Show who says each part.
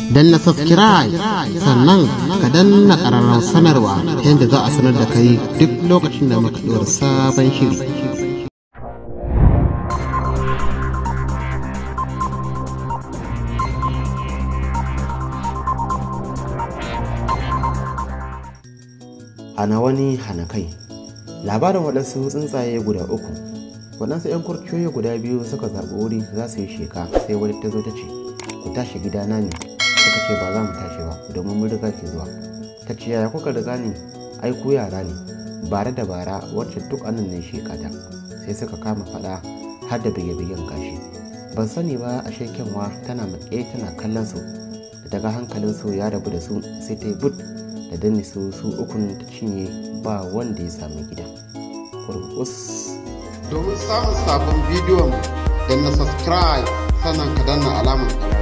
Speaker 1: na subscribe sannan ka danna ƙararrawar sanarwa ta yadda za a sanar da kai duk lokacin da muka ɗora sabon shiri
Speaker 2: hana wani hana kai labarin waɗansu tsuntsaye guda uku waɗansu 'yan kurciyoyi guda biyu suka zaɓi wuri za su yi sheka sai wani ta zo ta ce ku tashi gidana ne suka ce ba za mu tashi ba domin mun riga ke zuwa ta ce yaya kuka riga ni ai ku yara ne bare da bara wacce duk anan ne shekata sai suka kama faɗa har da bige-bigen gashi ban sani ba a kyanwa tana maƙe tana kallon su da daga hankalin su ya rabu da su sai ta yi but da danne su su ukun ta cinye ba wanda ya sami gida kurkus
Speaker 1: domin samun sabon bidiyon da na subscribe sannan ka danna alamar